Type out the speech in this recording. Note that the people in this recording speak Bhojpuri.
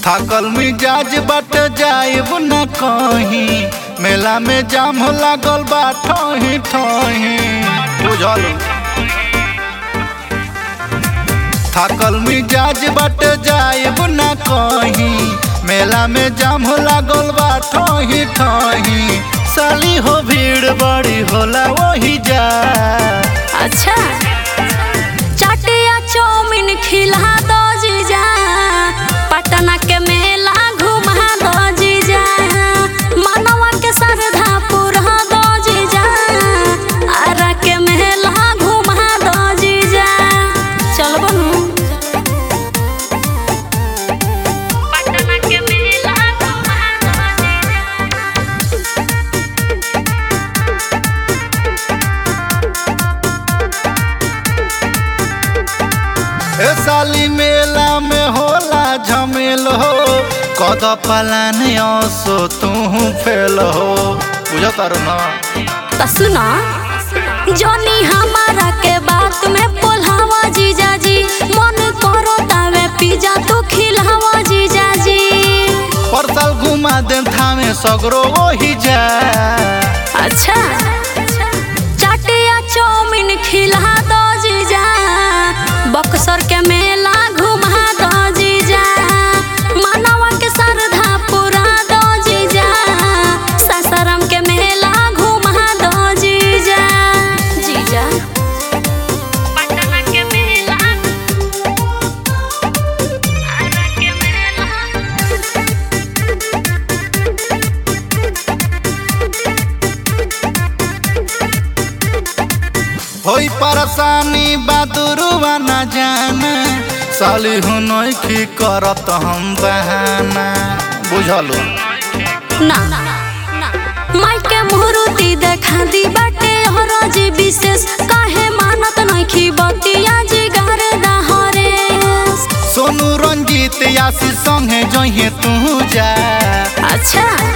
थाकल मिजाज बट जाइब न कहीं मेला में जाम लागल बा ठही ठही बुझल थाकल मिजाज बट जाइब न कहीं मेला में जाम लागल बा ठही ठही साली हो भीड़ बड़ी होला वही जा अच्छा चाटिया चौमिन खिला दो जीजा पटना के मेला घुमा दो जीजा मनवा के श्रद्धा पूरा दो जीजा आरा के मेला घुमा दो जीजा चल बनू पटना के मेला घुमा दो जीजा ए साली मेला में होला झमेल हो कद पलान असो तू फेल हो बुझ तारू ना त सुना जनी हमारा के बात में पोल्हावा जीजा जी मन करो तावे पिज्जा तू खिलावा जीजा जी परसाल घुमा दे थामे सगरो वही जा अच्छा चाटिया चौमिन खिला दो जीजा बक्सर के मेला घुमा दो जीजा मनवा के श्रद्धा पूरा दो जीजा सासाराम के मेला घुमा दो जीजा जीजा पटना के मेला आरा के मेला होई परेशानी बादुरुआ न जाना साली हूँ नौखी करत हम बहाना बुझलो ना माई के मुहूर्ति देखा दी बाटे हरजी विशेष काहे मानत नइखी बतिया जिगर दहरे सोनू रंजीत आशीष संगे जहे तू जा अच्छा